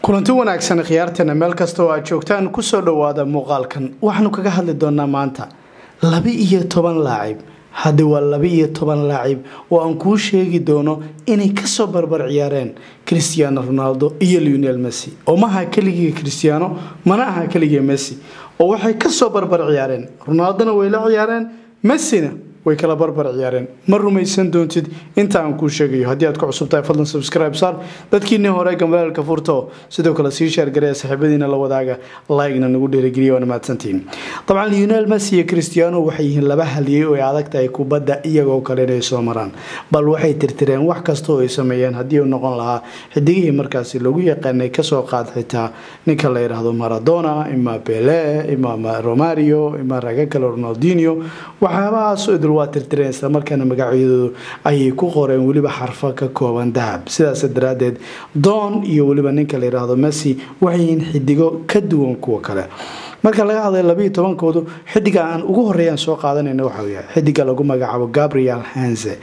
kulanti wanaagsan khiyaarteena meel kasta oo aad joogtaan kusoo dhowaada muuqaalkan waxaanu kaga hadli doonaa maanta laba iyo toban laacib haddi waa laba iyo toban laacib oo aan kuu sheegi doono inay kasoo barbar ciyaareen christiano ronaldo iyo leonel messi oo maaha keligii christiano mana aha keligii messi oo waxay kasoo barbar ciyaareen ronaldona way la ciyaareen messina way kala barbar ciyaareen ma rumaysan doontid inta aan kuu sheegayo haddii aad ku cusub tahay fadlan subscribe saar dadkiinii hore gambalaalka furto sidoo kale sii sheergareya saaxiibadiina la wadaaga like-na nagu dhiirigeliya waana mahadsantihiin dabcan leonel messi iyo christiano waxay yihiin laba haliyey oo ay adag tahay kubadda iyagoo kale inay soo maraan bal waxay tirtireen wax kasta oo ay sameeyeen haddii uu noqon lahaa xidigihii markaasi lagu yaqaanay kasoo qaad xitaa ninka la yidhaahdo maradona ima bele ima romario ima raga kale ronaldinio waxyaabahaas idil waa tirtireen islamarkaana magacyadoodu ayay ku qoreen weliba xarfo ka kooban dahab sidaas daraadeed doon iyo weliba ninka la yidhaahdo messi waxay yihiin xidigo ka duwan kuwa kale marka laga hadlay labayo tobankoodu xidiga aan ugu horeeyaan soo qaadanayna waxa weya xidiga lagu magacaabo gabriel hense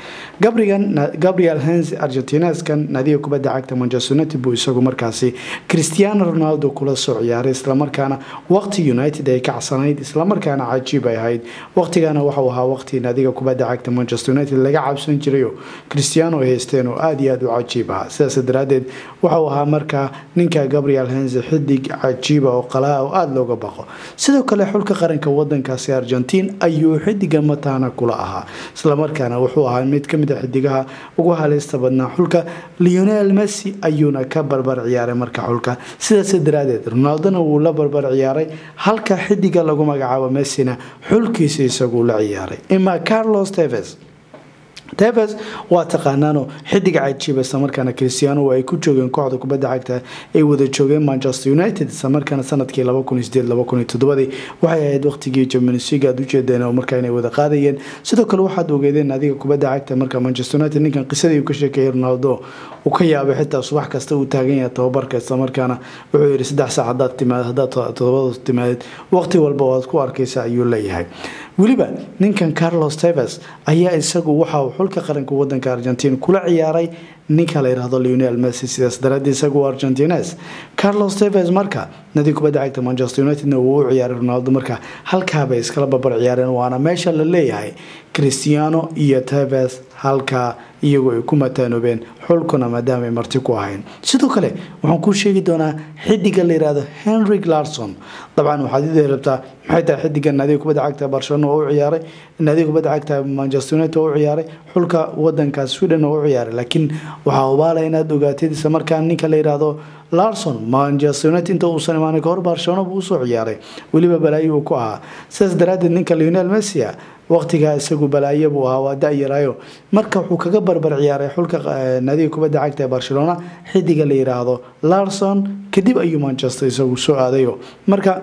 gabriel hense argentineskan naadiga kubadda cagta manchester united buu isagu markaasi cristiano ronaldo kula soo ciyaaray islamarkaana waqti united ay kacsanayd islamarkaana cajiib ay ahayd waqtigana waxau ahaa waqti naadiga kubadda cagta manchester united laga cabsan jirayo cristiano ay haysteen oo aada iyo aada u cajiib ahaa sidaas daraadeed waxau ahaa markaa ninka gabriel hense xidig cajiiba oo qalaa oo aada looga baqo sidoo kale xulka qaranka wadankaasi argentiin ayuu xidiga mataana kula ahaa islamarkaana wuxuu ahaa mid kamid a xidigaha ugu haleysta badnaa xulka leonel messi ayuuna ka barbar ciyaaray marka xulka sidaas daraadeed ronaldona wuu la barbar ciyaaray halka xidiga lagu magacaabo messina xulkiisa isaguu la ciyaaray ima carlos teves teves waa taqaanaano xidig cajiiba islamarkaana cristiano ay ku joogeen kooxda kubadda cagta ay wada joogeen manchester united islamarkaana sanadkii waxay ahayd waqtigii jamnsig aad ujeedeen oo markaa inay wada qaadayeen sidoo kale waxaad ogeedeen adiga kubadda cagta marka manchester united ninkan qisadii uu ka sheekeeyay ronaldo uu ka yaabay xitaa subax kasta uu taagan yahay tababarka islamarkaana wuxuu yidhi saddex saac hadaad timaad haddaad todobada timaadid waqti walba waad ku arkaysa ayuu leeyahay weliba ninkan carlos teves ayaa isagu waxa uu xulka qaranka wadanka argentiin kula ciyaaray ninka la yidhaahdo leonel messi sidaas daraadeed isagu argentines carlos teves marka nadi kubadda cagta manchester unitedna wuu u ciyaaray ronaldo marka halkaabay iskala barbar ciyaareen waana meesha la leeyahay cristiano iyo teves halkaa iyagoo ay ku mataanoobeen xulkuna maadaama ay marti ku ahayn sidoo kale waxaan kuu sheegi doonaa xidiga la yihahdo henrik larson dabcan waxaad idii rabtaa maxay tahay xidiga naadiga kubadda cagta barcelona oo u ciyaaray naadiga kubadda cagta manchester united oo u ciyaaray xulka wadanka sweden oo u ciyaaray laakiin waxaa ubaalaya inaad ogaatid isla markaa ninka la yidhaahdo larson manchester united inta uusan imaanay kahor barcelona buu usoo ciyaaray weliba balaayo uu ku ahaa sidaas daraadeed ninka leonel messia waqtigaa isagu balaayo buu ahaa waa da-yaraayo marka wuxuu kaga barbar ciyaaray xulka naadiga kubadda cagta ee barcelona xidiga la yidhaahdo larson kadib ayuu manchester isagu soo aadayo marka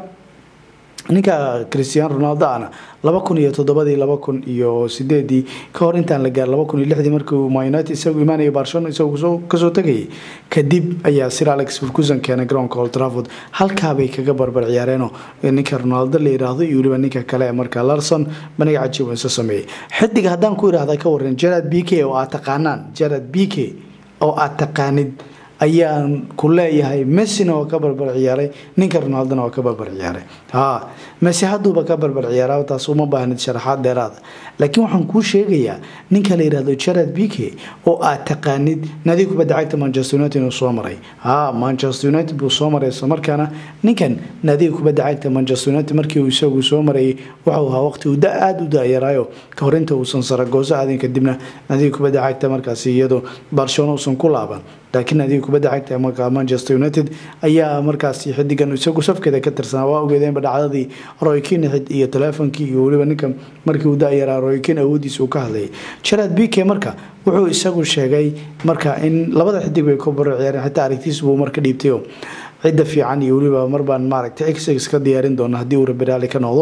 ninka christiano ronaldo ana laba kun iyo toddobadii laba kun iyo sideedii ka hor intaan la gaar laba kun iyo lixdii markii united isagu imaanaya barcelona isagu kasoo tegayay kadib ayaa sir alex furkusan keenay garoonka old trafford halkaabay kaga barbar ciyaareenoo ninka ronaldo la yidhaahdo iyo weliba ninka kale ee marka larson baniga cajiib isu sameeyey xidiga haddaan ku idhahda ka waran gerard b k oo aad taqaanaan gerard b k oo aad taqaanid ayaan ku leeyahay messina oo ka barbar ciyaaray ninka ronaldona oo ka barbar ciyaaray ha messi hadduuba ka barbar ciyaara taas uma baahnid sharaxaad dheeraada laakiin waxaan kuu sheegayaa ninka la yidhahdo gerard b k oo aad taqaanid nadiga kubadda cagta manchester united inuu soo maray ha manchester united buu soo maray islamarkaana ninkan nadiga kubadda cagta manchester united markii uu isagu soo marayay waxau ahaa waqti uu da aada u da-yaraayo ka hor inta uusan saragooso aadin kadibna nadiga kubadda cagta markaasi iyadoo barcelona uusan ku laaban laakiin nadiga kubadda cagta marka manchester united ayaa markaasi xidigan isagu safkeeda ka tirsanaa waa ogeedeenba dhacdadii roykin iyo teleefonkii iyo weliba ninka markii uu da-yaraa roykin awoodiisa uu ka hadlayay gerard b k marka wuxuu isagu sheegay marka in labada xidig bay ku baro ciyaareen xitaa aragtiis buu marka dhiibtayo cidda fiican iyo weliba marbaan maaragtay x ka diyaarin doona haddii uu rabiraali ka noqdo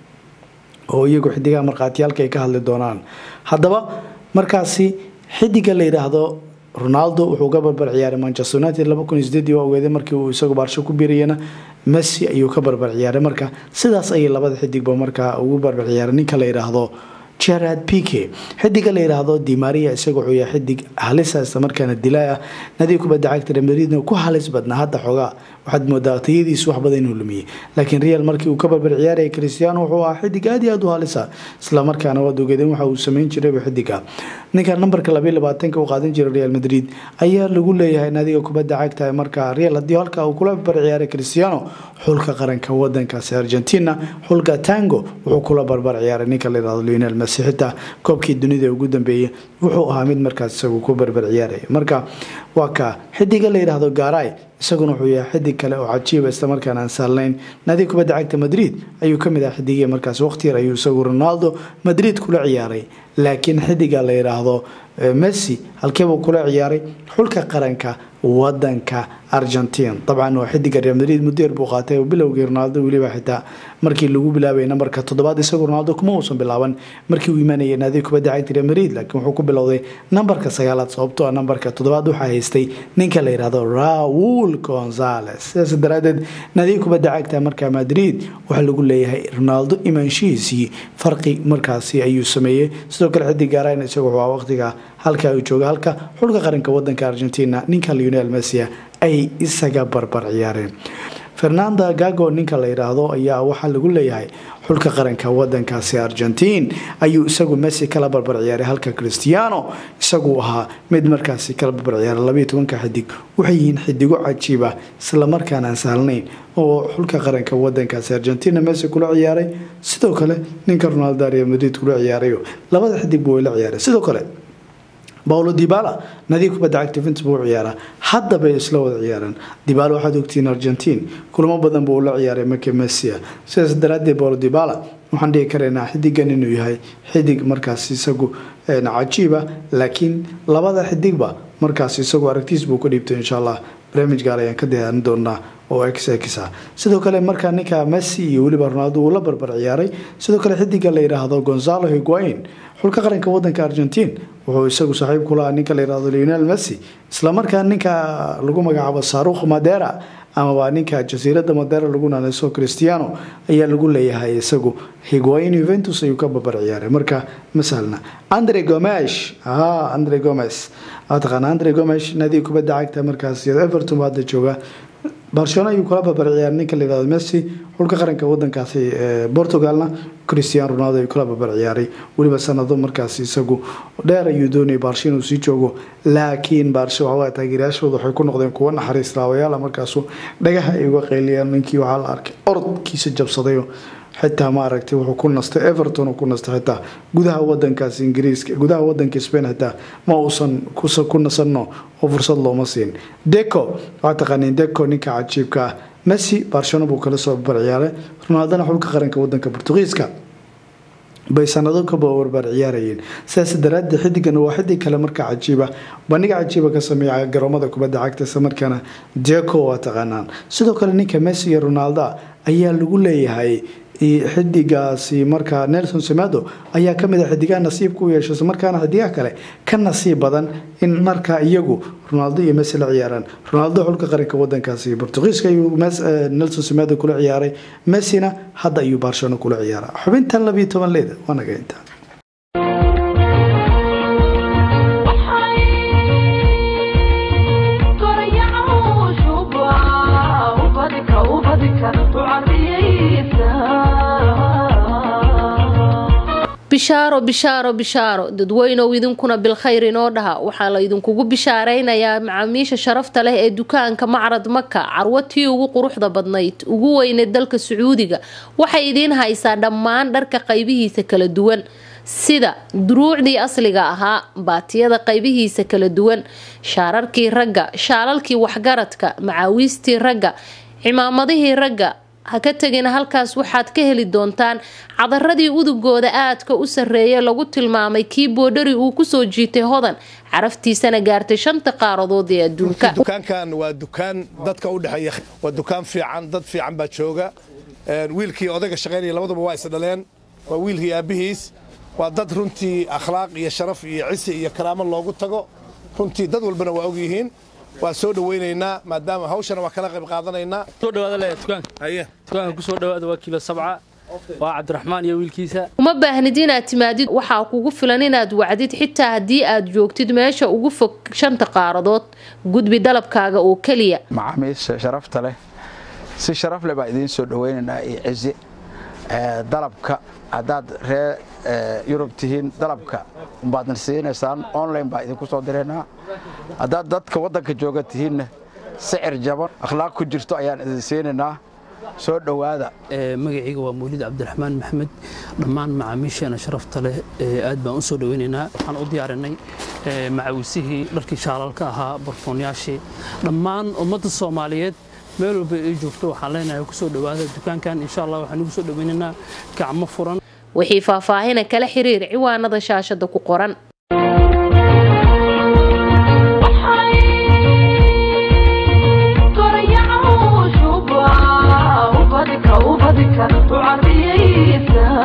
oo iyagu xidigaha markhaatiyaalka ay ka hadli doonaan haddaba markaasi xidiga la yidhaahdo ronaldo wuxuu ka barbar ciyaaray manchester united laba kun iyo sideedii waa ogeeday markii uu isagu baarsho ku biirayana messi ayuu ka barbar ciyaaray marka sidaas ayay labada xidigba markaa ugu barbar ciyaaray ninka la yidhaahdo gerard pike xidiga la yidhaahdo dimaria isaga wuxuu yahay xidig halisa isla markaana dilaa ah nadiga kubadda cagta real madridna ku halis badnaa hadda xoogaa waxaad moodaa tayadiisu wax badan inuu lumiyey laakiin real markii uu ka barbar ciyaaraya cristiano wuxuu ahaa xidig aad iyo aad u halisa isla markaana waad ogeedeen waxa uu sameyn jirayba xidiga ninkan nambarka labayo labaatanka uu qaadan jiray real madrid ayaa lagu leeyahay nadiga kubadda cagta markaa real haddii halka uu kula barbar ciyaaray cristiano xulka qaranka wadankaasi argentina xulka tango wuxuu kula barbar ciyaaray ninka la yihahdo lionel messi xitaa koobkii dunida ugu dambeeyey wuxuu ahaa mid markaas isagu ku barbar ciyaaraya marka waa ka xidiga la yidhaahdo garay isaguna wuxuu yahay xidig kale oo cajiiba islamarkaana aan saarnayn naadiga kubadda cagta madrid ayuu kamid ah xidigii markaas waqti yar ayuu isagu ronaldo madrid kula ciyaaray laakiin xidiga la yidhaahdo messi halkeebuu kula ciyaaray xulka qaranka wadanka argentin dabcan waa xidiga real madrid muddo yar buu qaatay oo bilowgii ronaldo weliba xitaa markii lagu bilaabay nambarka toddobaad isagu ronaldo kuma uusan bilaaban markii uu imaanayay naadiga kubadda cagta real madrid laakiin wuxuu ku bilowday nambarka sagaalaad sababtoo ah nambarka toddobaad waxaa haystay ninka la yidhaahdo raul gonzales sidaas daraadeed naadiga kubadda cagta markaa madrid waxaa lagu leeyahay ronaldo imaanshihiisii farqi markaasi ayuu sameeyey sidoo kale xidig gaarayn isagu waa waqtiga halka uu jooga halka xulka qaranka wadanka argentina ninka lionel messia ay isaga barbar ciyaareen fernanda gago ninka la yidhaahdo ayaa waxaa lagu leeyahay xulka qaranka wadankaasi argentiin ayuu isagu messi kala barbar ciyaaray halka cristiano isagu ahaa mid markaasi kala barbar ciyaaray labayo tobanka xidig waxay yihiin xidigo cajiiba islamarkaana aan sahlnayn oo xulka qaranka wadankaasi argentina messi kula ciyaaray sidoo kale ninka ronaldo real madrid kula ciyaarayo labada xidigba way la ciyaaray sidoo kale paulo dibala nadiga kubadda cagta vints buu ciyaaraa hadda bay isla wada ciyaaraan dibala waxaad ogtihiin argentiin kulamo badan buu la ciyaaray marka messia sidaas daraadeed paulo dibala waxaan dhihi karaynaa xidigan inuu yahay xidig markaas isagu cajiiba laakiin labada xidigba markaas isagu aragtiis buu ka dhiibtay insha allah barnaamij gaar ayaan ka diyaarin doonaa oo xx ah sidoo kale markaa ninka messi iyo weliba ronaldo uu la barbar ciyaaray sidoo kale xidiga la yidhaahdo gonzalo higuain xulka qaranka wadanka argentiin wuxuu isagu saaxiib kula ninka la yihahdo lionel messi islamarkaa ninka lagu magacaabo sarukh madera amaba ninka jasiirada madera lagu naanayso cristiano ayaa lagu leeyahay isagu higuain juventus ayuu ka barbar ciyaaray marka masalna andre gomesh andre gomes taqaana andre gomesh naadiga kubadda cagta markaas everton ba hadda jooga barcelona ayuu kula barbar ciyaaray ninka la yihahdo messi xulka qaranka wadankaasi portugalna cristiano ronaldo ayuu kula barbar ciyaaray weliba sanado markaas isagu dheer ayuu doonayay baarsho inuu sii joogo laakiin baarsho waxawaa taageerayaashooda waxay ku noqdeen kuwo naxariis laawayaala markaasu dhagaha ay uga qayliyaan ninkii waxaa la arkay orodkiisa jabsadayo xitaa maaragtay wuxuu ku nastay everton uu ku nastay xitaa gudaha wadankaas ingiriiska gudaha wadanka spain xitaa ma uusan ku nasanno oo fursad looma siin deco waxaa taqaaniin deco ninka cajiibka ah messi barcelona buu kala soo barbar ciyaaray ronaldona xulka qaranka wadanka portugiiska bay sanado kaba warbaar ciyaarayeen sidaas daraadeed xidigan waa xidig kale markaa cajiiba bandhiga cajiiba ka sameeya garoomada kubadda cagta isla markaana deco waa taqaanaan sidoo kale ninka messi iyo ronaldo ayaa lagu leeyahay xidigaasi markaa nelson semedo ayaa kamid a xidigaha nasiibka u yeesha isla markaana xidigaha kale ka nasiib badan in markaa iyagu ronaldo iyo messi la ciyaaraan ronaldo xulka qaranka wadankaasi portugiiska ayuu nelson semedo kula ciyaaray messina hadda ayuu barcelona kula ciyaaraa xubintan labiyo toban leeda waa naga intaa bishaaro bishaaro bishaaro dadweynow idinkuna bilkhayr inoo dhaha waxaa la idinkugu bishaaraynayaa macaamiisha sharafta leh ee dukaanka macrad maka carwatii ugu quruxda badnayd ugu weyneed dalka sacuudiga waxay idiin haysaa dhammaan dharka qaybihiisa kala duwan sida duruucdii asliga ahaa baatiyada qaybihiisa kala duwan shaararkii ragga shaalalkii waxgaradka macaawiistii ragga cimaamadihii ragga ha ka tegina halkaas waxaad ka heli doontaan cadaradii udugooda aadka u sarreeya lagu tilmaamay kii boodhari uu kusoo jiitay hodan caraftiisana gaartay shanta qaaradood ee adduunka dukaankan waa dukaan dadka u dhexeeya waa dukaan fiican dad fiican baa jooga wiilkii odayga shaqaynaya labaduba waa is dhaleen waa wiilkii aabbihiis waa dad runtii akhlaaq iyo sharaf iyo cisi iyo karaamo loogu tago runtii dad walbana waa og yihiin waa soo dhawaynaynaa maadaama hawshana waa kala qayb qaadanaynaa soo dhawaada le dukaanka haye dukaanka ku soo dhawaada waa kiilo sabca waa cabdiraxmaan iyo wiilkiisa uma baahnid inaad timaadid waxaa kugu filan inaad wacdid xitaa haddii aad joogtid meesha ugu fog shanta qaaradood gudbi dalabkaaga oo keliya macaamiisha sharafta leh si sharaf leh baa idiin soo dhaweynaynaa iyo cizi dalabka haddaad ree yurub tihiin dalabka umbaadna siinaysaan online baa idinku soo diraynaa haddaad dadka waddanka jooga tihiinna sicir jaban akhlaaq ku jirto ayaan idin siinaynaa soo dhowaada magacayga waa mawlid cabdiraxmaan maxamed dhammaan macaamiisheena sharafta leh aad baan u soo dhaweynaynaa waxaan u diyaarinay macawisihii dharkii shaalalka ahaa barfoonyaashii dhammaan ummadda soomaaliyeed meel walba ay joogto waxaan leenahay kusoo dhowaada dukaankan insha allah waxaan ugu soo dhaweynaynaa gacmo furan wixii faahfaahina kala xiriir ciwaanada shaashada ku qoran ubadka ubadka u cariyaysa